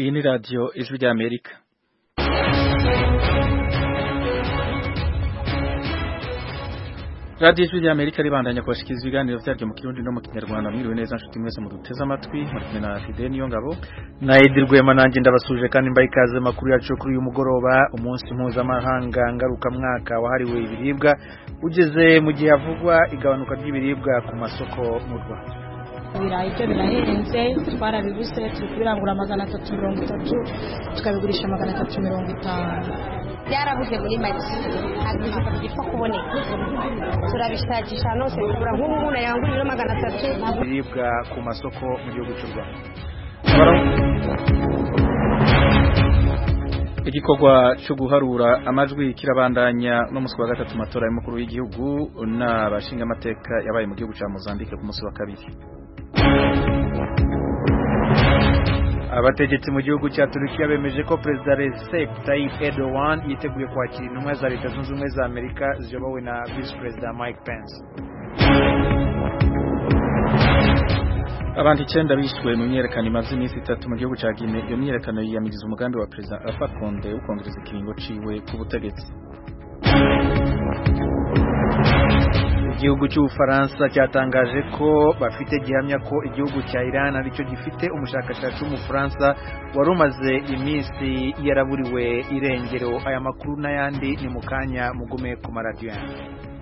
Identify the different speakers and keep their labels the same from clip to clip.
Speaker 1: Iyi ni radiyo ijwi ry'Amerika radiyo ijwi ry'Amerika ribandanya kubashikiriza ibiganiro vyaryo mu kirundi no mu kinyarwanda mwiriwe neza nshuti mwese muduteze amatwi muri kumwe na Fidel Niyongabo
Speaker 2: na Edi Rwema nanjye ndabasuje kandi mbaye ikaze makuru yacu kuri uyu mugoroba umunsi mpuzamahanga ngaruka mwaka wahariwe ibiribwa ugeze mu gihe havugwa igabanuka ry'ibiribwa ku masoko mu Rwanda
Speaker 3: ibirayi byo birahenze twarabiguze turi kubirangura magana atatu mirongo itatu tukabigurisha magana atatu mirongo itanu
Speaker 4: byarabuze muri make ntabwo ibijumba bigipfa kuboneka turabishakisha nose tugura nk'ubu umuntu yangurira magana atatu
Speaker 2: ibiribwa ku masoko mu gihugu cy'u Rwanda
Speaker 1: igikorwa cyo guharura amajwi kirabandanya no musi wa gatatu matora y'umukuru w'igihugu n'abashinga amateka yabaye mu gihugu cya Mozambique ku munsi wa kabiri
Speaker 2: abategetsi mu gihugu cya Turukiya bemeje ko perezida Recep Tayyip Erdogan yiteguye kwakira intumwa za leta zunze ubumwe za Amerika ziyobowe na vice perezida Mike Pence
Speaker 1: abantu icyenda bishwe mu myerekano imaze iminsi itatu mu gihugu cya Guinea iyo myerekano yiyamiriza umugambi wa perezida Alpha Conde wo kongereza ikiringo ciwe ku butegetsi
Speaker 2: igihugu cy'ubufaransa cyatangaje ko bafite gihamya ko igihugu cya Iran aricyo gifite umushakashatsi w'umufaransa wari umaze iminsi yaraburiwe irengero aya makuru n'ayandi ni mu kanya mugume ku maradiyo yanyu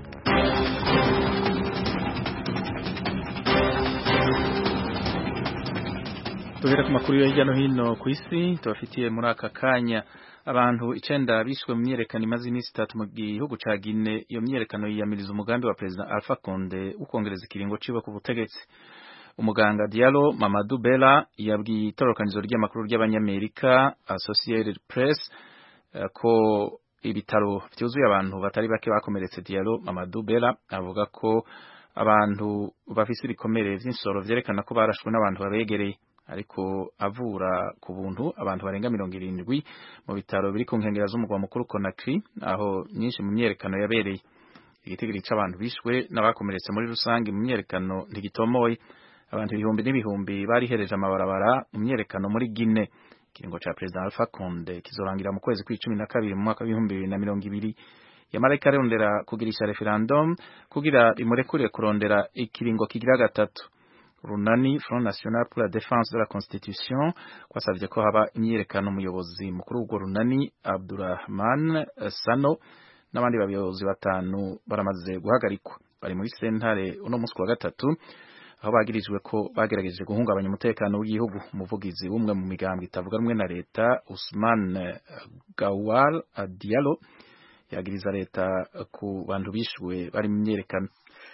Speaker 1: duhera ku makuru yo hirya no hino ku isi tubafitiye muri aka kanya abantu icenda bishwe mu myerekano imaze iminsi itatu mu gihugu ca Guinea iyo myerekano yiyamiriza umugambi wa perezida Alpha Conde ukongereza ikiringo ciwe ku butegetsi umuganga Diallo Mamadou Bella yabwiye itororokanizo ry'amakuru ry'abanyamerika Associated Press uh, ko ibitaro vyuzuye abantu batari bake bakomeretse Diallo Mamadou Bella avuga ko abantu bafise ibikomere vy'insoro vyerekana ko barashwe n'abantu babegereye ariko avura ku buntu abantu barenga mirongo irindwi mu bitaro biri ku nkengera z'umugwa mukuru Conakry aho nyinshi mu myerekano yabereye igitigiri c'abantu bishwe n'abakomeretse muri rusange mu myerekano ntigitomoye abantu ibihumbi n'ibihumbi barihereje amabarabara mu myerekano muri Guinea ikiringo ca perezida Alpha Conde kizorangira mu kwezi kw'icumi na kabiri mu mwaka w'ibihumbi bibiri na mirongo ibiri yamara ikarondera kugirisha referendum kugira imurekure kurondera ikiringo kigira gatatu runani Front National pour la Défense de la Constitution kwasavye ko haba imyiyerekano umuyobozi mukuru w'urwo runani Abdurrahman Sano n'abandi bayobozi batanu baramaze guhagarikwa bari muri sentare uno munsi wa gatatu aho bagirijwe ko bagerageje guhungabanya umutekano w'igihugu umuvugizi w'umwe mu migambo itavuga rumwe na leta Usman Gawal Diallo yagiriza leta ku bantu bishwe bari mu myerekano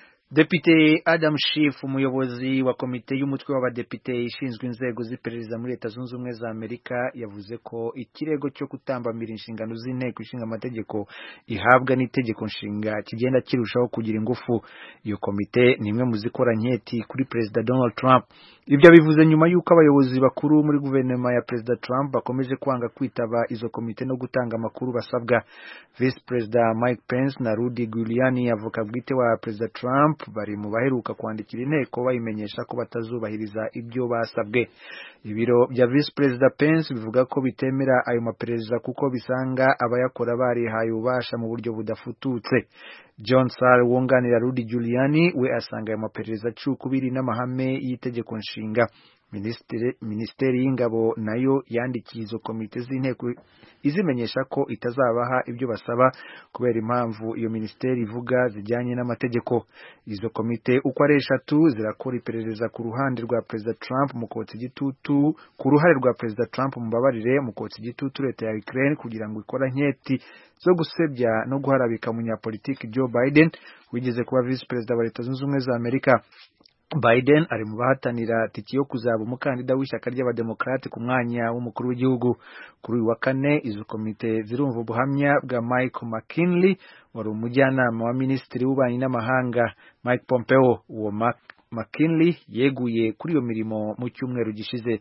Speaker 2: Depite Adam Schiff umuyobozi wa komite y'umutwe w'abadepite ishinzwe inzego z'iperereza muri leta zunze ubumwe za Amerika yavuze ko ikirego cyo kutambamira inshingano z'inteko ishinga amategeko ihabwa n'itegeko nshinga kigenda kirushaho kugira ingufu iyo komite ni imwe mu zikora nketi kuri perezida Donald Trump ibyo bivuze nyuma y'uko abayobozi bakuru muri guverinoma ya perezida Trump bakomeje kwanga kwitaba izo komite no gutanga amakuru basabwa Vice Perezida Mike Pence na Rudy Giuliani avoka bwite wa perezida Trump bari mu baheruka kwandikira inteko bayimenyesha ko batazubahiriza ibyo basabwe ibiro bya Vice Perezida Pence bivuga ko bitemera ayo maperereza kuko bisanga abayakora barihaye ububasha mu buryo budafututse John Sar wunganira Rudy Giuliani we asanga ayo maperereza cukubiri n'amahame y'itegeko nshinga Minisiteri y'ingabo nayo yandikiye izo komite z'inteko izimenyesha ko itazabaha ibyo basaba kubera impamvu iyo minisiteri ivuga zijyanye n'amategeko izo komite uko ari eshatu zirakora iperereza ku ruhande rwa perezida Trump mu kotsa igitutu ku ruhare rwa perezida Trump mubabarire mu kotsa igitutu leta ya Ukraine kugira ngo ikora nketi zo gusebya no guharabika umunyapolitiki Joe Biden wigeze kuba vice perezida wa leta zunze ubumwe za Amerika Biden ari mu bahatanira tiki yo kuzaba umukandida w'ishyaka ry'abademokrate ku mwanya w'umukuru w'igihugu kuri uyu wa kane izo komite zirumva ubuhamya bwa Mike McKinley wari umujyanama wa minisitiri w'ububanyi n'amahanga Mike Pompeo uwo McKinley yeguye kuri iyo mirimo mu cyumweru gishize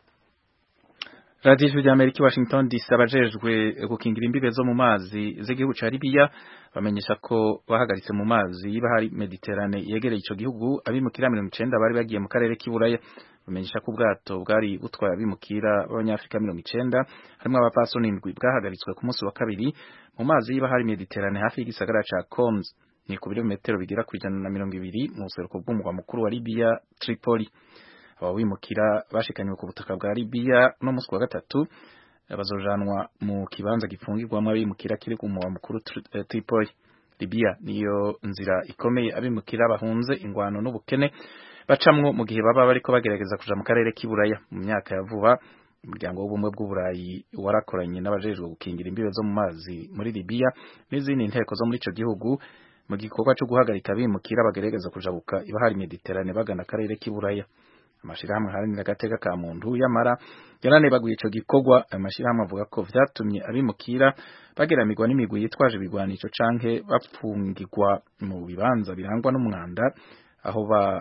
Speaker 1: radiyo ijwi ry'amerika washington dc abajejwe gukingira imbibe zo mu mazi z'igihugu ca libiya bamenyesha ko bahagaritse mu mazi y'ibahari mediterane yegereye ico gihugu abimukira mirongo icenda bari bagiye mu karere k'iburaya bumenyesha ko ubwato bwari butwaye abimukira b'abanyafrika mirongo icenda harimwo abapfasoni indwi bwahagaritswe ku munsi wa kabiri mu mazi y'ibahari Mediterane hafi y'igisagara ca Coms ni ku birometero bigera ku ijana na mirongo ibiri mu buseruko bw'umurwa mukuru wa Libya Tripoli aba bimukira bashikanywe ku butaka bwa Libya no munsi wa gatatu bazojanwa mu kibanza gifungirwamo abimukira kiri ku murwa mukuru Tripoli Libya niyo nzira ikomeye abimukira bahunze ingwano n'ubukene bacamwo mu gihe baba bariko bagerageza kuja mu karere k'iburaya mu myaka ya vuba umuryango w'ubumwe bw'uburayi warakoranye n'abajejwe gukingira imbibe zo mu mazi muri Libya n'izindi nteko zo muri ico gihugu mu gikorwa cyo guhagarika abimukira bagerageza kujabuka ibahari Mediterane bagana akarere k'iburaya amashirahamwe haranira agateka ka muntu yamara yaranebaguye ico gikorwa ayo mashirahamwe avuga ko vyatumye abimukira bageramirwa n'imigwi yitwaje ibigwanisho canke bapfungirwa mu bibanza birangwa n'umwanda aho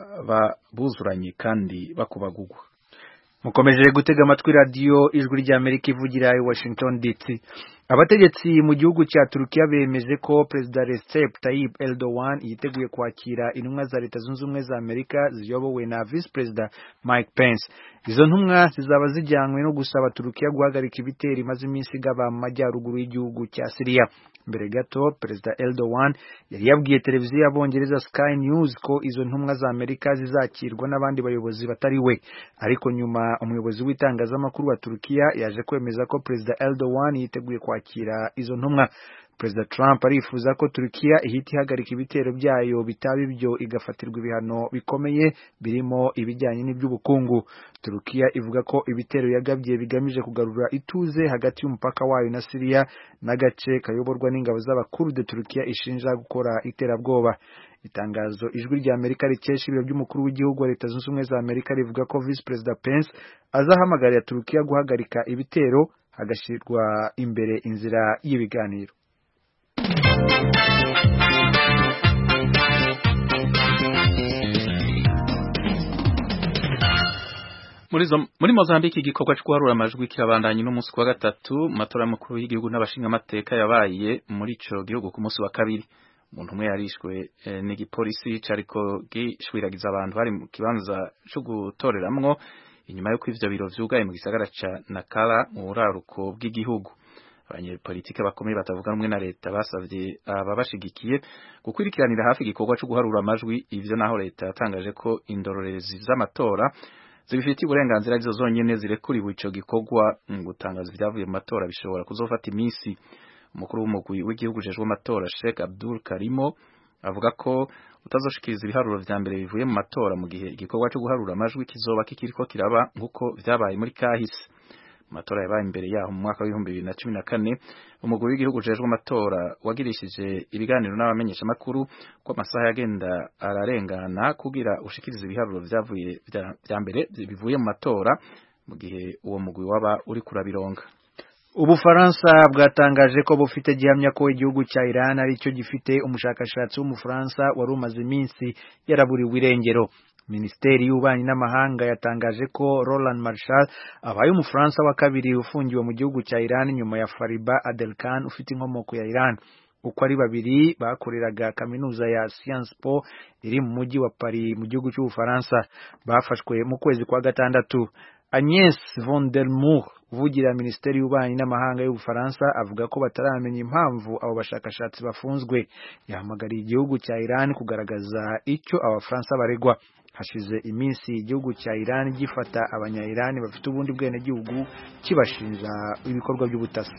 Speaker 1: buzuranye kandi bakubagugwa
Speaker 2: mukomeje gutega amatwi radiyo ijwi ry'amerika ivugira i washington dc abategetsi mu gihugu cya turukiya bemeje ko perezida recep tayyip erdogan yiteguye kwakira intumwa za leta zunze ubumwe za amerika ziyobowe na visi perezida mike pence izo ntumwa zizaba zijyanywe no gusaba turukiya guhagarika ibitero imaze iminsi igaba mu majyaruguru y'igihugu cya siriya mbere gato perezida erdogan yari yabwiye televiziyo y'abongereza sky news ko izo ntumwa za amerika zizakirwa n'abandi bayobozi batari we ariko nyuma umuyobozi w'itangazamakuru wa turukiya yaje kwemeza ko perezida erdogan yiteguye kwakira izo ntumwa perezida trump arifuza ko turukiya ihita ihagarika ibitero byayo bitaba ibyo igafatirwa ibihano bikomeye birimo ibijyanye n'iby'ubukungu turukiya ivuga ko ibitero yagabye bigamije kugarura ituze hagati y'umupaka wayo na siriya n'agace kayoborwa n'ingabo z'abakurde turukiya ishinja gukora iterabwoba itangazo ijwi rya amerika rikesha ibiro by'umukuru w'igihugu wa leta zunze ubumwe za amerika rivuga ko visi perezida pence azahamagarira turukiya guhagarika ibitero hagashyirwa imbere inzira y'ibiganiro
Speaker 1: muri Mozambique igikorwa cyo guharura amajwi kirabandanye n'umunsi wa gatatu mu matora y'umukuru w'igihugu n'abashingamateka yabaye muri ico gihugu ku munsi wa kabiri umuntu umwe yarishwe eh, n'igipolisi cariko gishwiragiza abantu bari mu kibanza co gutoreramwo inyuma y'uko ivyo biro vyugaye mu gisagara ca Nakala mu buraruko bw'igihugu abanyepolitike bakomeye batavuga rumwe na leta basavye ababashigikiye gukwirikiranira hafi igikorwa cyo guharura amajwi ivyo naho leta yatangaje ko indorerezi z'amatora zibifitiye uburenganzira arizo zonyene zirekuriwe ico gikorwa gutangaza ibyavuye mu matora bishobora kuzofata iminsi umukuru w'umugwi w'igihugu ujejwe amatora Sheikh Abdul Karimo avuga ko utazoshikiriza ibiharuro vya mbere bivuye mu matora mu gihe igikorwa cyo guharura amajwi kizoba kikiriko kiraba nk'uko vyabaye muri kahise amatora yabaye imbere yaho mu mwaka w'ibihumbi bibiri na cumi na kane umugwi w'igihugu ujejwe amatora wagirishije ibiganiro n'abamenyeshamakuru ko amasaha yagenda ararengana kugira ushikirize ibiharuro vyavuye vya mbere bivuye mu matora mu gihe uwo mugwi waba uri kurabironga
Speaker 2: Ubufaransa bwatangaje ko bufite gihamya ko igihugu cya Iran ari cyo gifite umushakashatsi w'umufaransa wari umaze iminsi yaraburiwe irengero Minisiteri y'ububanyi n'amahanga yatangaje ko Roland Marshall abaye umufaransa wa kabiri ufungiwe mu gihugu cya Iran nyuma ya Fariba Adelkan ufite inkomoko ya Iran uko ari babiri bakoreraga kaminuza ya Sciences Po iri mu mujyi wa Paris mu gihugu cy'Ubufaransa bafashwe mu kwezi kwa gatandatu Agnes von der Moor uvugira Minisiteri y'ububanyi n'amahanga y'Ubufaransa avuga ko bataramenya impamvu abo bashakashatsi bafunzwe yahamagariye igihugu cya Iran kugaragaza icyo abafaransa baregwa hashize iminsi igihugu cya Iran gifata abanya-Iran bafite ubundi bwenegihugu kibashinja ibikorwa by'ubutasi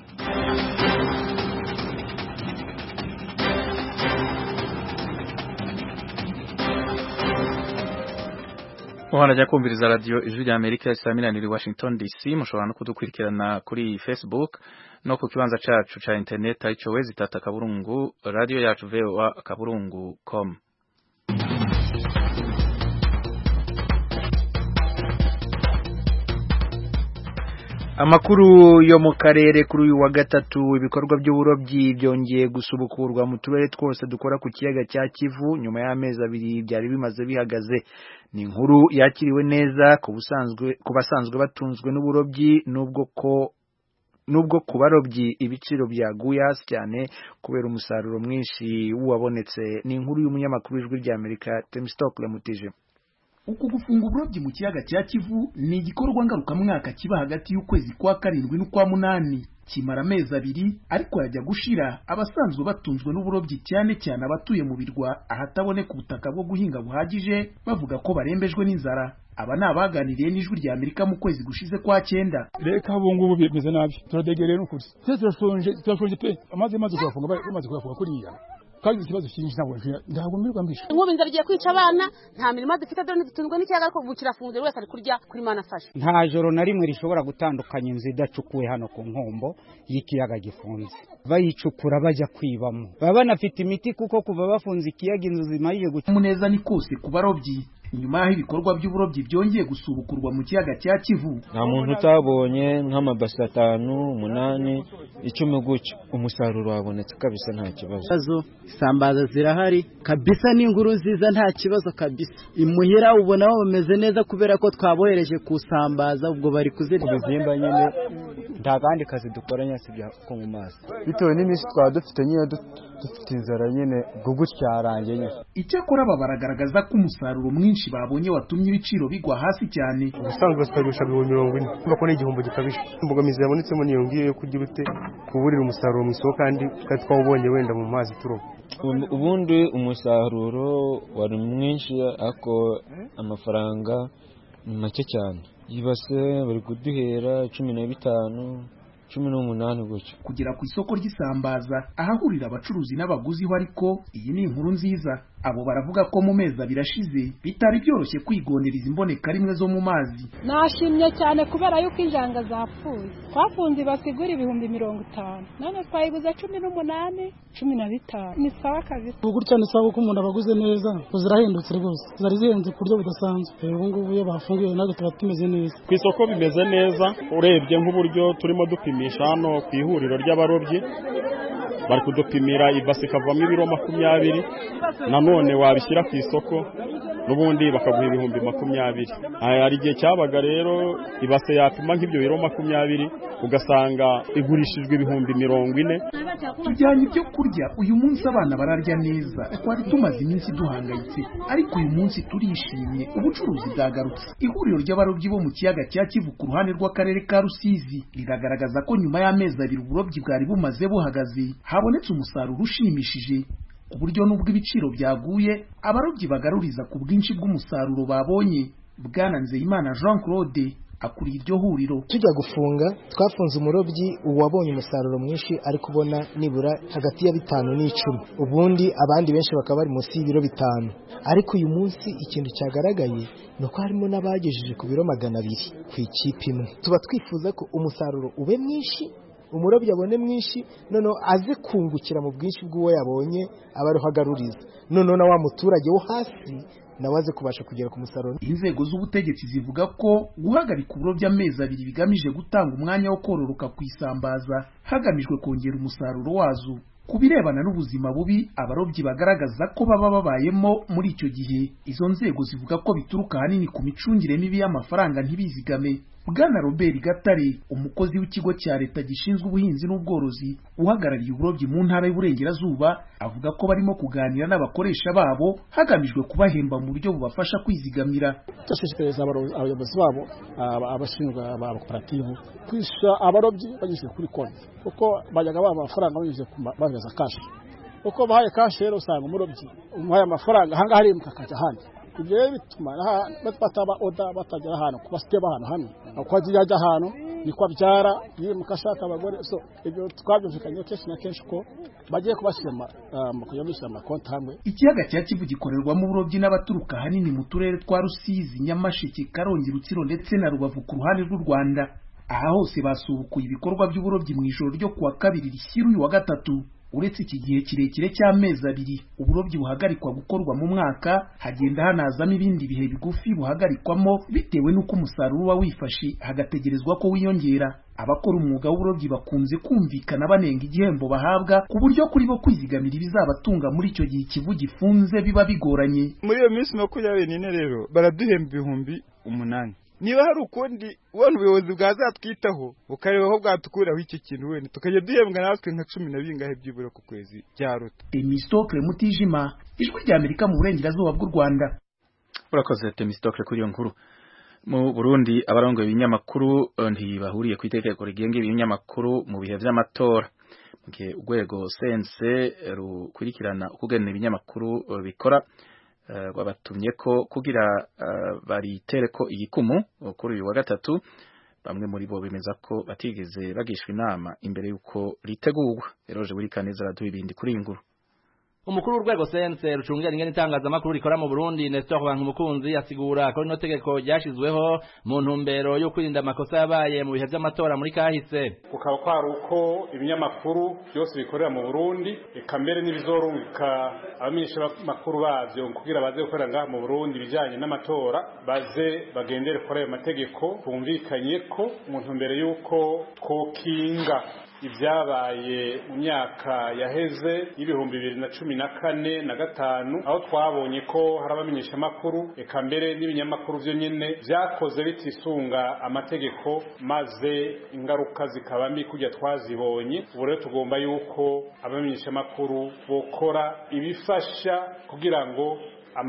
Speaker 1: Muhana kumviriza radio ijwi rya Amerika saa minaniri Washington DC mushobora no kudukurikirana kuri Facebook no ku kibanza cacu ca internet arico wezi tata kaburungu radio yacu VOA kaburungu com
Speaker 2: Amakuru yo mu karere kuri uyu wa gatatu ibikorwa by'uburobyi byongeye gusubukurwa mu turere twose dukora ku kiyaga cya Kivu nyuma y'amezi abiri byari bimaze bihagaze ni inkuru yakiriwe neza ku busanzwe ku basanzwe batunzwe n'uburobyi nubwo ko nubwo ku barobyi ibiciro byaguye hasi cyane kubera umusaruro mwinshi wabonetse ni inkuru y'umunyamakuru w'ijwi rya Amerika Temstockle Mutije
Speaker 5: uku gufunga uburobyi mu kiyaga cya kivu ni igikorwa ngarukamwaka kiba hagati y'ukwezi kwa karindwi n'ukwa munani kimara amezi abiri ariko yajya gushira abasanzwe batunzwe n'uburobyi cyane cyane abatuye mu birwa ahataboneka ubutaka bwo guhinga buhagije bavuga ko barembejwe n'inzara aba ni abaganiriye n'ijwi rya amerika mu kwezi gushize kwa cyenda
Speaker 6: reka ubu ngubu bimeze nabi turadegereye n'ukuri twese turashonje turashonje pe amazi amaze kuyafunga bamaze kuyafunga kuriya kandi ikibazo cyinshi ntabwo ntabwo mbirirwa mbisha
Speaker 7: inkubi inzara igiye kwica abana nta mirimo dufite dore dutunzwe n'ikiyaga ariko ubu kirafunze buri wese ari kurya kuri mana afashe
Speaker 8: nta joro na rimwe rishobora gutandukanya inzu idacukuwe hano ku nkombo y'ikiyaga gifunze bayicukura bajya kwibamo baba banafite imiti kuko kuva bafunze ikiyaga inzu zimarije guca
Speaker 5: umuneza ni kose ku barobyi nyuma y'aho ibikorwa by'uburobyi byongeye gusubukurwa mu kiyaga cya kivu
Speaker 9: nta muntu utabonye nk'amabasi atanu umunani icumi gutyo umusaruro wabonetse kabisa nta kibazo
Speaker 10: isambaza zirahari kabisa n'inkuru nziza nta kibazo kabisa imuhira ubona bameze neza kubera ko twabohereje kusambaza ubwo bari kuzirya
Speaker 9: ubuzimba nyine nta kandi kazi dukora nyasi ko mu mazi
Speaker 11: bitewe n'iminsi twaba dufite nyine dufite inzara nyine gutya yarangiye nyine
Speaker 5: icyakora aba baragaragaza ko umusaruro mwinshi babonye watumye ibiciro bigwa hasi cyane
Speaker 11: ubusanzwe basigarisha ibihumbi mirongo ine kumva ko ni igihombo gikabije imbogamizi yabonetsemo niyo ngiyo yo kugira ute kuburira umusaruro mu isoko kandi twari twawubonye wenda mu mazi turoba
Speaker 9: ubundi umusaruro wari mwinshi ariko amafaranga ni make cyane yibase bari kuduhera cumi na bitanu cumi n'umunani gutyo
Speaker 5: kugera ku isoko ry'isambaza ahahurira abacuruzi n'abaguzi ho ariko iyi ni inkuru nziza abo baravuga ko mu mezi abiri ashize bitari byoroshye kwigonereza imboneka rimwe zo mu mazi
Speaker 12: nashimye cyane kubera yuko injanga zapfuye twafunze basigura ibihumbi mirongo itanu none twayiguze cumi n'umunani cumi na bitanu ni sawa kabisa
Speaker 13: ubu gutya ni sawa kuko umuntu abaguze neza zirahindutse rwose zari zihenze ku buryo budasanzwe ubu ngubu iyo bafunguye natwe tuba tumeze neza
Speaker 14: ku isoko bimeze neza urebye nk'uburyo turimo dupimisha hano ku ihuriro ry'abarobyi bari kudupimira ibasi ikavamo ibiro makumyabiri nanone wabishyira ku isoko n'ubundi bakaguha ibihumbi makumyabiri hari igihe cyabaga rero ibase yapima nk'ibyo biro makumyabiri ugasanga igurishijwe ibihumbi mirongo ine
Speaker 5: tujyanye ibyo kurya uyu munsi abana bararya neza twari tumaze iminsi duhangayitse ariko uyu munsi turishimye ubucuruzi bwagarutse ihuriro ry'abarobyi bo mu kiyaga cya kivu ku ruhande rw'akarere ka rusizi riragaragaza ko nyuma y'amezi abiri uburobyi bwari bumaze buhagaze habonetse umusaruro ushimishije ku buryo n'ubwo ibiciro byaguye abarobyi bagaruriza ku bwinshi bw'umusaruro babonye bwana nzeyimana jean claude akuriye iryo huriro
Speaker 15: tujya gufunga twafunze umurobyi uwabonye umusaruro mwinshi ari kubona nibura hagati ya bitanu n'icumi ubundi abandi benshi bakaba bari munsi y'ibiro bitanu ariko uyu munsi ikintu cyagaragaye ni uko harimo n'abagejeje ku biro magana abiri ku ikipe imwe tuba twifuza ko umusaruro ube mwinshi umurobyi abone mwinshi noneho aze kungukira mu bwinshi bw'uwo yabonye aba ariho agaruriza noneho na wa muturage wo hasi nawe aze kubasha kugera ku musaruro
Speaker 5: inzego z'ubutegetsi zivuga ko guhagarika uburobyi amezi abiri bigamije gutanga umwanya wo kororoka ku isambaza hagamijwe kongera umusaruro wazo ku birebana n'ubuzima bubi abarobyi bagaragaza ko baba babayemo muri icyo gihe izo nzego zivuga ko bituruka ahanini ku micungire mibi y'amafaranga ntibizigame bwana robert gatare umukozi w'ikigo cya leta gishinzwe ubuhinzi n'ubworozi uhagarariye uburobyi mu ntara y'uburengerazuba avuga ko barimo kuganira n'abakoresha babo hagamijwe kubahemba mu buryo bubafasha kwizigamira
Speaker 13: turashishikariza abayobozi babo abashinzwe amakoperative kwishyura abarobyi banyuze kuri konti kuko bajyaga baha amafaranga banyuze bahereza kashi uko bahaye kashi rero usanga umurobyi umuhaye amafaranga ahangaha arimuka akajya ahandi ibyo rero bituma bataba oda batagera ahantu kuba site ahantu hamwe uko agiye ajya ahantu niko abyara yimuka ashaka abagore so ibyo twabyumvikanye kenshi na kenshi ko bagiye kubashyira kujya bishyira amakonti hamwe
Speaker 5: ikiyaga cya kivu gikorerwamo uburobyi n'abaturuka ahanini mu turere twa rusizi nyamasheke karongi rutsiro ndetse na rubavu ku ruhande rw'u rwanda aha hose basubukuye ibikorwa by'uburobyi mu ijoro ryo kuwa kabiri rishyira uyu wa gatatu uretse iki gihe kirekire cy'amezi abiri uburobyi buhagarikwa gukorwa mu mwaka hagenda hanazamo ibindi bihe bigufi buhagarikwamo bitewe n'uko umusaruro uba wifashe hagategerezwa ko wiyongera abakora umwuga w'uburobyi bakunze kumvikana banenga igihembo bahabwa ku buryo kuri bo kwizigamira ibizabatunga muri icyo gihe ikivu gifunze biba bigoranye
Speaker 16: muri iyo minsi makumyabiri n'ine rero baraduhemba ibihumbi umunani niba hari ukundi ubona ubuyobozi bwazatwitaho bukareba aho bwatukuraho iki kintu wenda tukajya duhembwa natwe nka cumi na bingahe byibura ku kwezi byaruta
Speaker 5: emisitokire mutijima ijwi rya amerika mu burengerazuba bw'u rwanda
Speaker 1: urakoze temistokle kuri iyo nkuru mu Burundi abarongoye ibinyamakuru ntibahuriye ku itegeko rigenga ibinyamakuru mu bihe vy'amatora mu gihe urwego sense rukurikirana ukugena ibinyamakuru bikora rwabatumye ko kugira baritere ko igikumu kuri uyu wa gatatu bamwe muri bo bemeza ko batigeze bagishwa inama imbere y'uko ritegurwa eroje buri kaneza araduha ibindi kuri iyi nkuru
Speaker 17: umukuru w'urwego sense rucungera ingene itangazamakuru rikora mu Burundi Nestor Bankumukunzi asigura ko rino tegeko ryashizweho mu ntumbero yo kwirinda amakosa yabaye mu bihe vy'amatora muri kahise
Speaker 18: kukaba kwari uko ibinyamakuru byose bikorera mu Burundi eka mbere n'ibizorungika abamenyesha makuru bavyo kugira baze gukorera ngaha mu Burundi bijanye n'amatora baze bagendere kuri ayo mategeko bumvikanye ko mu ntumbero y'uko twokinga ibyabaye mu myaka yaheze y'ibihumbi bibiri na cumi na kane na gatanu aho twabonye ko hari abamenyeshamakuru eka mbere n'ibinyamakuru byo nyine byakoze bitisunga amategeko maze ingaruka zikaba mbi kujya twazibonye ubu rero tugomba yuko abamenyeshamakuru bokora ibifasha kugira ngo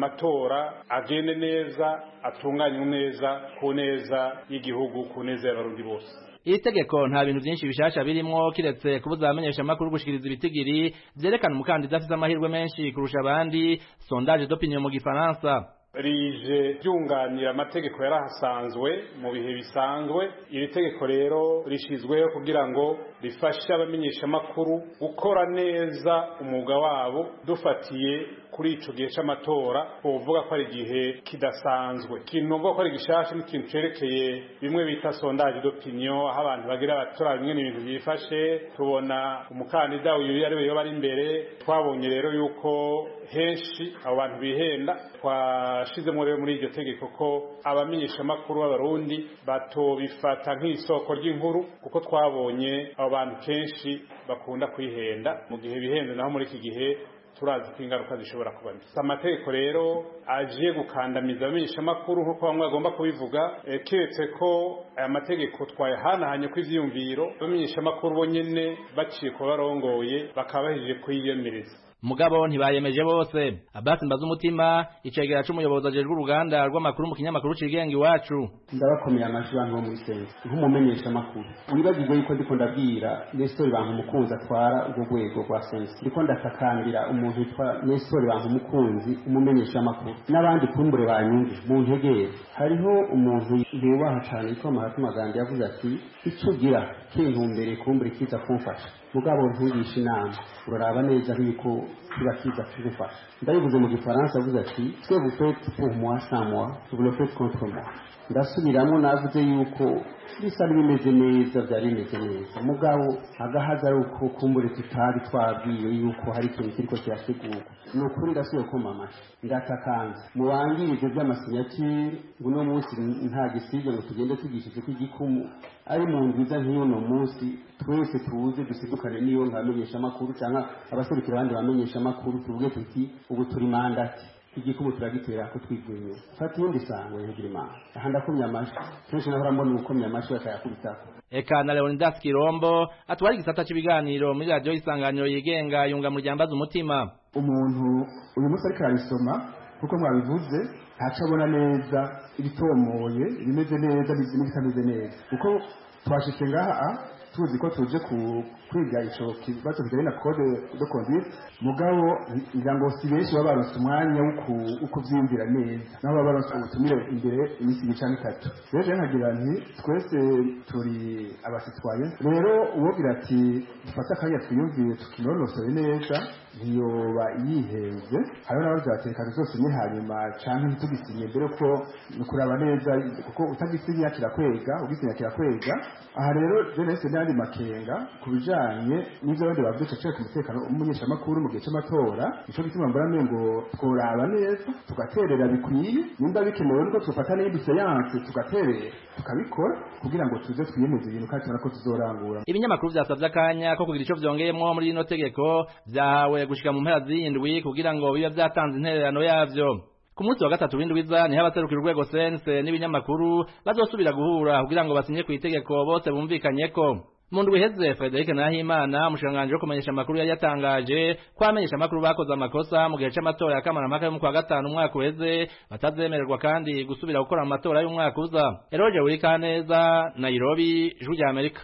Speaker 18: amatora agende neza atunganywe neza ku neza y'igihugu ku neza y'abarundi bose
Speaker 17: iri tegeko nta bintu byinshi bishasha birimwo kiretse kubuza abamenyesha makuru gushikiriza ibitigiri vyerekana umukandida afise amahirwe menshi kurusha abandi sondage d'opinion mu gifaransa
Speaker 18: rije ryunganira amategeko yarahasanzwe mu bihe bisanzwe iri tegeko rero rishizweho kugira ngo rifashe abamenyeshamakuru gukora neza umwuga wabo dufatiye kuri ico gihe c'amatora uvuga ko ari igihe kidasanzwe ikintu uvuga ko ari gishasha n'ikintu cerekeye bimwe bita sondage d'opinion aho abantu bagira batora bimwe n'ibintu byifashe tubona umukandida uyu ari we yoba ari imbere twabonye rero yuko henshi abo bantu bihenda twashizemo rero muri iryo tegeko ko abamenyeshamakuru b'abarundi batobifata nk'isoko ry'inkuru kuko twabonye abo bantu kenshi bakunda kwihenda mu gihe bihenze naho muri iki gihe turazi ko ingaruka zishobora kuba mbi amategeko rero agiye gukandamiza abamenyeshamakuru nk'uko bamwe bagomba kubivuga keretse ko aya mategeko twayahanahanye ko ivyiyumviro abamenyeshamakuru bo nyene baciye kuba barongoye bakaba bahejeje kuyiyemereza
Speaker 17: mugabo ntibayemeje bose Abbas Mbazumutima icegera c'umuyobozi ajejwe uruganda rw'amakuru mu kinyamakuru cigenga iwacu
Speaker 19: ndabakomeye amajwi bantu bo muri sense nk'umumenyesha makuru wibagirwe yuko ndiko ndabwira Nestor bantu mukunzi atwara urwo rwego rwa sense ndiko ndatakambira umuntu yitwa Nestor bantu mukunzi umumenyesha makuru n'abandi kumbure banyumve mu ntegere hariho umuntu yubaha cyane yitwa Mahatma Gandhi yavuze ati icyo ugira kintumbere kumbure kiza kumfasha mugabo ntugisha inama uraraba neza yuko kiba kiza kugufasha ndabivuze mu gifaransa avuze ati twe vous faites pour moi sans moi vous le faites contre moi ndasubiramo navuze yuko bisa bimeze neza byari bimeze neza mugabo agahaza ari uko kumbure tutari twabwiwe yuko hari ikintu kiriko kirategurwa ni ukuri ndasubiye kuma amashyi ndatakanze mubangirije by'amasinyatire ngo uno munsi nta gisibye ngo tugende tugishije ko igikumu ari mu nziza nk'iy'uno munsi twese tuze dusidukane n'iyo nkamenyeshamakuru cyangwa abaserukira abandi bamenyeshamakuru tuvuge tuti ubu turi mandati igikumu turagitera ko twigwinye fata iyindi sango yagira imana aha ndakomye amashyi kenshi nahora mbona ubukomye amashyi bakayakubitako
Speaker 17: eka na Leonidas Kirombo atwara igisata cy'ibiganiro muri radio isanganiro yigenga yunga mu ryambaza umutima
Speaker 20: umuntu uyu munsi ariko ararisoma kuko mwabivuze ntaco abona neza ibitomoye ibimeze neza n'ibitameze neza kuko twashitse ngaha tuzi ko tuje kwiga ico kibazo kijanye na code de conduite mugabo ngira ngo si benshi baba baronse umwanya wo kuvyiyumvira neza naho baba baronse ubutumire imbere iminsi ibiri canke itatu rero nkagira nti twese turi abasitwaye rero uwogira ati dufate akanya twiyumvire tukinonosore neza ntiyoba yihenze hariho n'abavuze bati reka tuzosinye hanyuma canke ntitugisinye mbere ko ni ukuraba neza kuko utagisinya kirakwega ugisinya kirakwega aha rero je nahise n'ayandi makenga ku bijanye n'ivyo abandi bavuze caciye ku mutekano w'umumenyeshamakuru mu gihe c'amatora nico gituma mbona mengo tworaba neza tugaterera bikwiye nimba bikenewe nuko tufata n'iyindi seyanse tugaterera tukabikora kugira ngo tuze twiyemeze ibintu kandi tubona ko tuzorangura
Speaker 17: ibinyamakuru vyasavye akanya ko kugira ico vyongeyemwo muri rino tegeko vyahawe gushika mu mpera z'indwi kugira ngo bibe vyatanze intererano yavyo ku munsi wa gatatu w'indwiza niho abaserukira urwego sense n'ibinyamakuru bazosubira guhura kugira ngo basinye ku itegeko bose bumvikanyeko mu ndwi iheze Frederic Nahimana umushikiranganji wo kumenyesha amakuru yari yatangaje ko abamenyesha amakuru bakoze amakosa mu gihe c'amatora ya kamarampaka yo mu kwa gatanu umwaka uheze batazemererwa kandi gusubira gukora mu matora y'umwaka uza Eroge Wirikaneza Nairobi Ijwi rya Amerika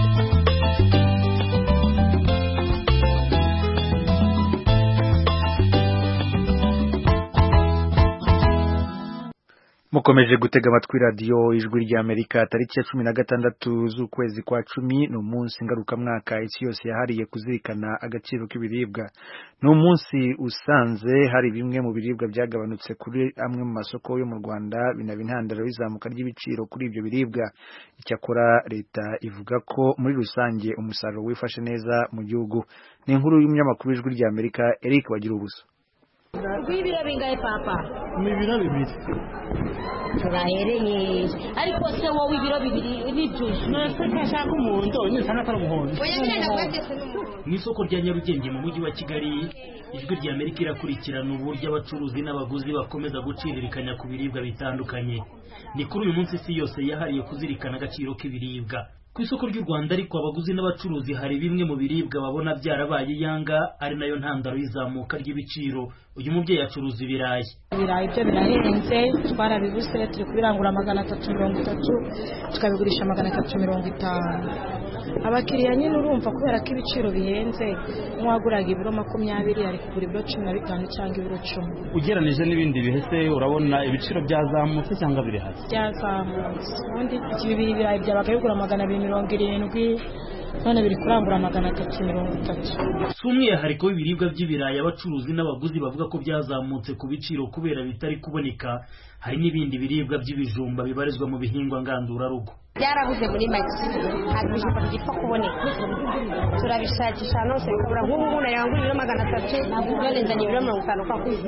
Speaker 2: mukomeje gutega amatwi radiyo ijwi ry'amerika tariki ya cumi na gatandatu z'ukwezi kwa cumi ni umunsi ngarukamwaka isi yose yahariye kuzirikana agaciro k'ibiribwa ni umunsi usanze hari bimwe mu biribwa byagabanutse kuri amwe mu masoko yo mu rwanda binaba intandaro y'izamuka ry'ibiciro kuri ibyo biribwa icyakora leta ivuga ko muri rusange umusaruro wifashe neza mu gihugu ni inkuru y'umunyamakuru w'ijwi ry'amerika eric bagira ubusa
Speaker 4: rw'ibiro bingahe papa
Speaker 21: ni ibiro bibiri
Speaker 4: turahereye ariko se wowe ibiro bibiri n'ibyuzi
Speaker 21: nase ko ashaka umuhondo nisanga atari umuhondo
Speaker 4: oya nyine nagwatese n'umuhondo
Speaker 21: mu isoko rya nyarugenge mu mujyi wa kigali ijwi rya amerika irakurikirana uburyo abacuruzi n'abaguzi bakomeza guciririkanya ku biribwa bitandukanye ni kuri uyu munsi isi yose yahariye kuzirikana agaciro k'ibiribwa ku isoko ry'u rwanda ariko abaguzi n'abacuruzi hari bimwe mu biribwa babona byarabaye iyanga ari nayo ntandaro y'izamuka ry'ibiciro uyu mubyeyi acuruza ibirayi
Speaker 3: ibirayi byo birahenze twarabibuse turi kubirangura magana atatu mirongo itatu tukabigurisha magana atatu mirongo itanu abakiriya nyine urumva kubera ko ibiciro bihenze nk'uwaguraga ibiro makumyabiri ari kugura ibiro cumi na bitanu cyangwa ibiro cumi
Speaker 21: ugereranije n'ibindi bihese urabona ibiciro byazamutse cyangwa biri hasi
Speaker 3: byazamutse ubundi bibiri ibirayi byabaga bigura magana abiri mirongo irindwi none biri kurangura magana atatu mirongo itatu
Speaker 21: si umwihariko w'ibiribwa by'ibirayi abacuruzi n'abaguzi bavuga ko byazamutse ku biciro kubera bitari kuboneka hari n'ibindi biribwa by'ibijumba bibarizwa mu bihingwa ngandurarugo
Speaker 4: byarabuze muri make ntabwo ibijumba bigipfa kuboneka turabishakisha ahantu hose bikabura nk'ubu ngubu narangura ibiro magana atatu none nzanye ibiro mirongo itanu kwa kwezi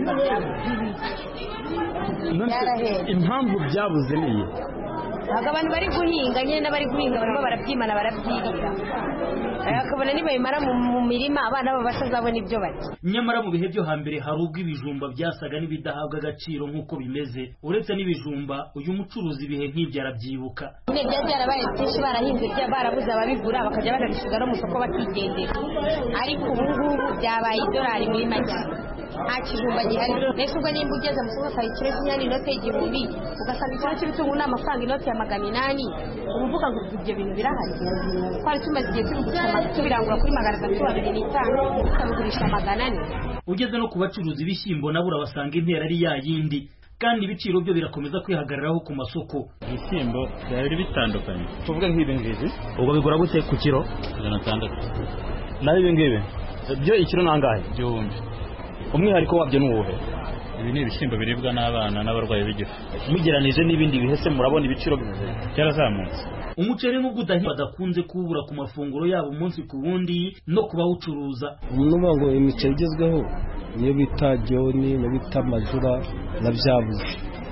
Speaker 4: byarahenze
Speaker 21: impamvu byabuze niyi
Speaker 4: ntabwo abantu bari guhinga nyine n'abari guhinga barimo barabyimana barabyirira bakabona nibabimara mu mirima abana babo batazabona ibyo barya
Speaker 21: nyamara mu bihe byo hambere hari ubwo ibijumba byasaga n'ibidahabwa agaciro nk'uko bimeze uretse n'ibijumba uyu mucuruzi ibihe nk'ibyo arabyibuka
Speaker 4: nyine byari byarabaye byinshi barahinze barabuze ababigura bakajya banabisiga no mu isoko bakigendera ariko ubu ngubu byabaye idolari muri make nta kijumba gihari mbese ubwo nimba ugeze mu isoko ukaba ikiro cy'inyanya inote y'igihumbi ugasanga ikiro cy'ibitunguru ni amafaranga inoti ya magana inani uba uvuga ngo ibyo bintu birahari twari tumaze igihe tubigurisha tubirangura kuri magana atatu abiri n'itanu tukabigurisha magana ane
Speaker 21: ugeze no ku bacuruzi ibishyimbo nabo urabasanga intera ari ya yindi kandi ibiciro byo birakomeza kwihagararaho ku masoko
Speaker 22: ibishyimbo byari bitandukanye
Speaker 21: tuvuge nk'ibi ngibi
Speaker 22: ubwo bigura gute ku kiro ijana atandatu
Speaker 21: naho ibi ngibi byo ikiro nangahe
Speaker 22: igihumbi
Speaker 21: umwihariko wabyo ni uwuhe
Speaker 22: ibi ni ibishyimbo biribwa n'abana n'abarwayi b'igifu
Speaker 21: mugeranije n'ibindi bihese murabona ibiciro bimeze
Speaker 22: cyarazamutse
Speaker 21: umuceri n'ubwo udahinga badakunze kuwubura ku mafunguro yabo umunsi ku wundi no ku bawucuruza
Speaker 23: nuvuga ngo imiceri igezweho niyo bita jyoni niyo bita majura na byabuze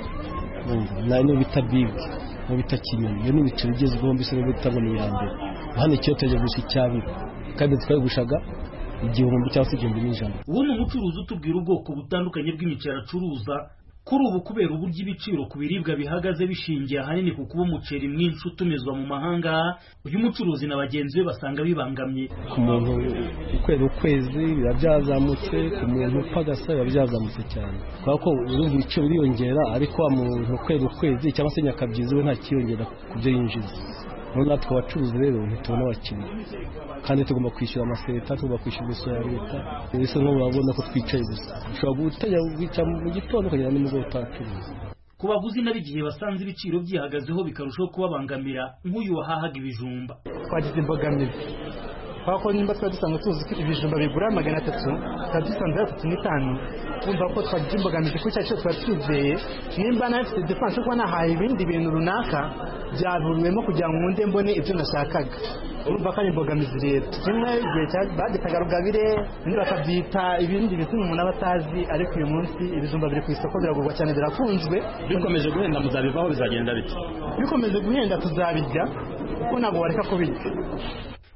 Speaker 23: niyo bita bibi niyo bita kinyoni iyo ni imiceri igezweho mbese niyo bita ngo ni iya mbere hano ikiyo tujya gusa icyabiri kandi twayigushaga igihumbi cyangwa se igihumbi n'ijana
Speaker 21: ubu ni umucuruzi utubwira ubwoko butandukanye bw'imiceri acuruza kuri ubu kubera uburyo ibiciro ku biribwa bihagaze bishingiye ahanini ku kuba umuceri mwinshi utumizwa mu mahanga uyu mucuruzi na bagenzi be basanga bibangamye
Speaker 23: ku muntu ukwera ukwezi biba byazamutse ku muntu upfa agasa biba byazamutse cyane kubera ko urumva ibiciro biriyongera ariko wa muntu ukwera ukwezi cyangwa se nyakabyizi we ntakiyongera ku byo yinjiza noneho natwe abacuruzi rero ntitubona abakiriya kandi tugomba kwishyura amaseta tugomba kwishyura imisoro ya leta mbese nk'ubu urabona ko twicaye gusa ushobora gutajya wica mu gitondo ukagera nimugoroba utacuruza
Speaker 21: ku baguzi nabo igihe basanze ibiciro byihagazeho bikarushaho kubabangamira nk'uyu wahahaga ibijumba
Speaker 24: twagize imbogamizi kubera ko nimba twari dusanzwe tuzi ko ibijumba bigura magana atatu tukaba dusanze ari atatu n'itanu wumva ko twagize imbogamizi kuri cya cyose twari twizeye nimba nawe mfite defanse kuba nahaye ibindi bintu runaka byaburiwemo kugira ngo nkunde mbone ibyo nashakaga urumva ko ari imbogamizi rero kimwe igihe bagitaga rugabire ibindi bakabyita ibindi bintu umuntu aba atazi ariko uyu munsi ibijumba biri ku isoko biragurwa cyane birakunzwe
Speaker 22: bikomeje guhenda muzabivaho bizagenda bite
Speaker 24: bikomeje guhenda tuzabirya kuko ntabwo wareka kubirya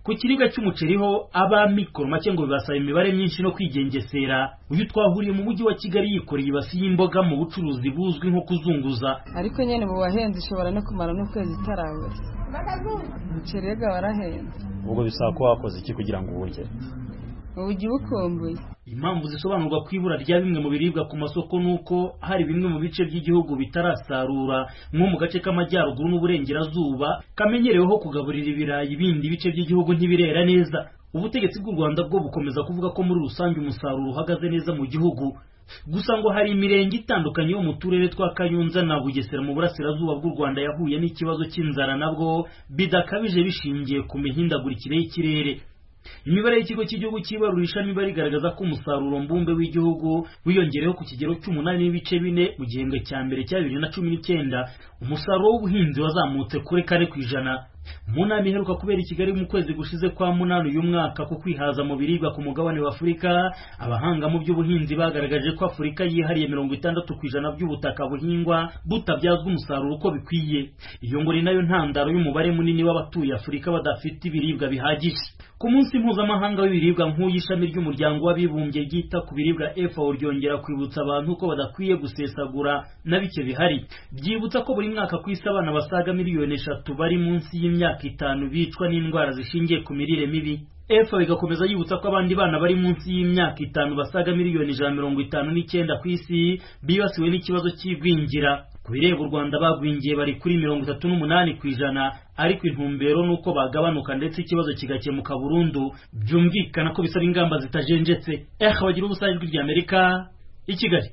Speaker 21: ku kiribwa cy'umuceri ho abamikoro make ngo bibasaba imibare myinshi no kwigengesera uyu twahuriye mu mujyi wa kigali yikoreye ibasi y'imboga mu bucuruzi buzwi nko kuzunguza
Speaker 6: ariko nyine mu bahenze ishobora no kumara n'ukwezi itarabura umuceri rega warahenze
Speaker 7: ubwo bisaba ko wakoze iki kugira ngo uwurye
Speaker 6: ubugi bukumbuye
Speaker 21: impamvu zisobanurwa ku ibura rya bimwe mu biribwa ku masoko ni uko hari bimwe mu bice by'igihugu bitarasarura nko mu gace k'amajyaruguru n'uburengerazuba kamenyereweho kugaburira ibirayi ibindi bice by'igihugu ntibirera neza ubutegetsi bw'u rwanda bwo bukomeza kuvuga ko muri rusange umusaruro uhagaze neza mu gihugu gusa ngo hari imirenge itandukanye yo mu turere twa kayonza na bugesera mu burasirazuba bw'u rwanda yahuye n'ikibazo cy'inzara nabwo bidakabije bishingiye ku mihindagurikire y'ikirere imibare y'ikigo cy'igihugu cy'ibarurishamibare igaragaza ko umusaruro mbumbe w'igihugu wiyongereyeho ku kigero cy'umunani n'ibice bine mu gihembwe cya mbere cya bibiri na cumi n'icyenda umusaruro w'ubuhinzi wazamutse kuri kane ku ijana mu nama iheruka kubera i kigali mu kwezi gushize kwa munani uyu mwaka ku kwihaza mu biribwa ku mugabane wa afurika abahanga mu by'ubuhinzi bagaragaje ko afurika yihariye mirongo itandatu ku ijana by'ubutaka buhingwa butabyazwa umusaruro uko bikwiye iyo ngo ni nayo ntandaro y'umubare munini w'abatuye afurika badafite ibiribwa bihagije ku munsi mpuzamahanga w'ibiribwa nk'uyu ishami ry'umuryango w'abibumbye ryita ku biribwa FAO ryongera kwibutsa abantu ko badakwiye gusesagura na bike bihari byibutsa ko buri mwaka ku isi abana basaga miliyoni eshatu bari munsi y'imyaka itanu bicwa n'indwara zishingiye ku mirire mibi FAO igakomeza yibutsa ko abandi bana bari munsi y'imyaka itanu basaga miliyoni ijana mirongo itanu n'icyenda ku isi bibasiwe n'ikibazo cy'igwingira ku bireba u rwanda bagwingiye bari kuri mirongo itatu n'umunani ku ijana ariko intumbero ni uko bagabanuka ndetse ikibazo kigakemuka burundu byumvikana ko bisaba ingamba zitajenjetse eh bagira ubusa ijwi ry'amerika i kigali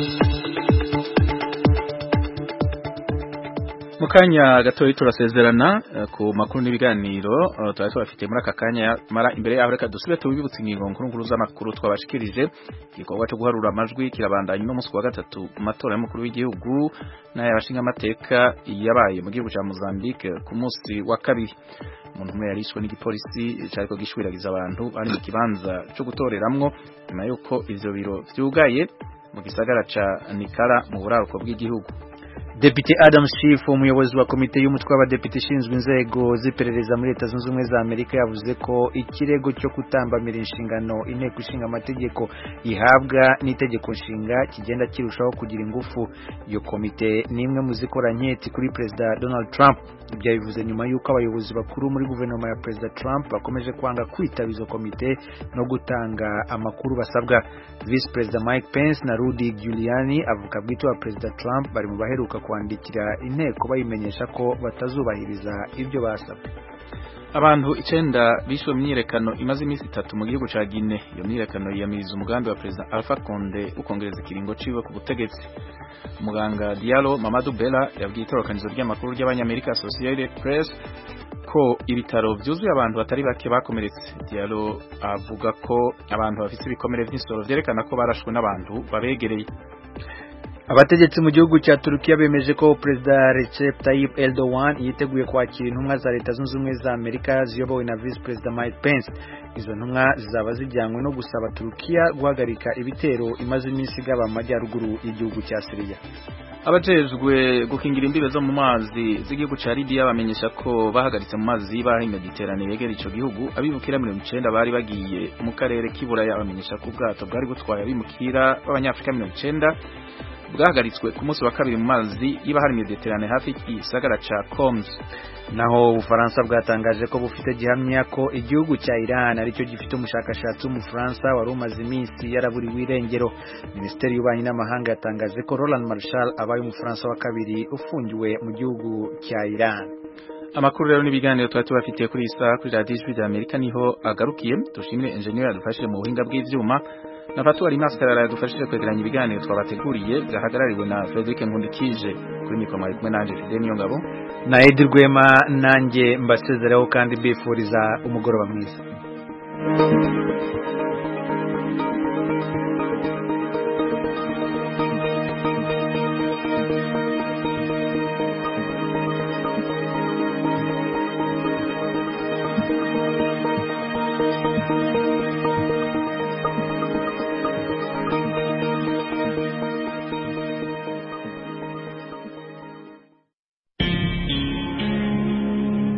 Speaker 1: mu kanya gatoya turasezerana ku makuru n'ibiganiro twari tubafite muri aka kanya mara imbere yaho reka dusubire tubibutse ingingo nkuru nkuru z'amakuru twabashikirije igikorwa cyo guharura amajwi kirabandanya no munsi wa gatatu mu matora y'umukuru w'igihugu n'ay'abashinga amateka yabaye mu gihugu cya Mozambique ku munsi wa kabiri umuntu umwe yarishwe n'igipolisi cyariko gishwiragiza abantu bari mu kibanza cyo gutoreramwo nyuma y'uko ivyo biro vyugaye mu gisagara ca Nikara mu buraruko bw'igihugu
Speaker 2: Depite Adam Schiff umuyobozi wa komite y'umutwe w'abadepite ishinzwe inzego z'iperereza muri Leta Zunze Ubumwe za Amerika yavuze ko ikirego cyo kutambamira inshingano inteko ishinga amategeko ihabwa n'itegeko nshinga kigenda kirushaho kugira ingufu iyo komite ni imwe mu zikora nketi kuri Perezida Donald Trump ibyo bivuze nyuma y'uko abayobozi bakuru muri guverinoma ya Perezida Trump bakomeje kwanga kwitaba izo komite no gutanga amakuru basabwa Vice Perezida Mike Pence na Rudy Giuliani avuga bwite wa Perezida Trump bari mu baheruka kwandikira inteko bayimenyesha ko batazubahiriza ibyo basabwe
Speaker 1: abantu icenda bishwe mu myiyerekano imaze iminsi itatu mu gihugu ca Guinea iyo myiyerekano yiyamiriza umugambi wa Perezida Alpha Conde ukongereza ikiringo ciwe ku butegetsi umuganga Diallo Mamadou Bella yabwiye itorokanizo ry'amakuru ry'abanyamerika Associated Press ko ibitaro vyuzuye abantu batari bake bakomeretse Diallo avuga ko abantu bafite ibikomere vy'insoro vyerekana ko barashwe n'abantu babegereye
Speaker 2: abategetsi mu gihugu cya Turukiya bemeje ko Perezida Recep Tayyip Erdogan yiteguye kwakira intumwa za Leta Zunze Ubumwe za Amerika ziyobowe na Vice Perezida Mike Pence izo ntumwa zizaba zijyanywe no gusaba Turukiya guhagarika ibitero imaze iminsi igaba amajyaruguru y'igihugu cya Syria
Speaker 1: abajejwe gukingira imbibe zo mu mazi z'igihugu ca Libya bamenyesha ko bahagaritse mu mazi y'ibahari Mediterane yegera ico gihugu abimukira mirongo icenda bari bagiye mu karere k'iburaya bamenyesha ko ubwato bwari butwaye abimukira b'abanyafurika mirongo icenda bwahagaritswe ku munsi wa kabiri mu mazi y'ibahari Mediterane hafi y'igisagara ca Coms
Speaker 2: naho ubufaransa bwatangaje ko bufite gihamya ko igihugu cya Iran aricyo gifite umushakashatsi w'umufaransa wari umaze iminsi yaraburiwe irengero minisiteri y'ububanyi n'amahanga yatangaje ko Roland Marshall abaye umufaransa wa kabiri ufungiwe mu gihugu cya Iran
Speaker 1: amakuru rero n'ibiganiro twari tubafitiye kuri iyi saha kuri radiyo ijwi rya amerika niho agarukiye dushimire enjeniyeri yadufashije mu buhinga bw'ivyuma na fatu ari maskarara yadufashije kwegeranya ibiganiro twabateguriye byahagarariwe na Frederic Nkundikije kuri mikoro mwari kumwe nanje Fidel Niyongabo
Speaker 2: na Edi Rwema nanjye mbasezereho kandi mbifuriza umugoroba mwiza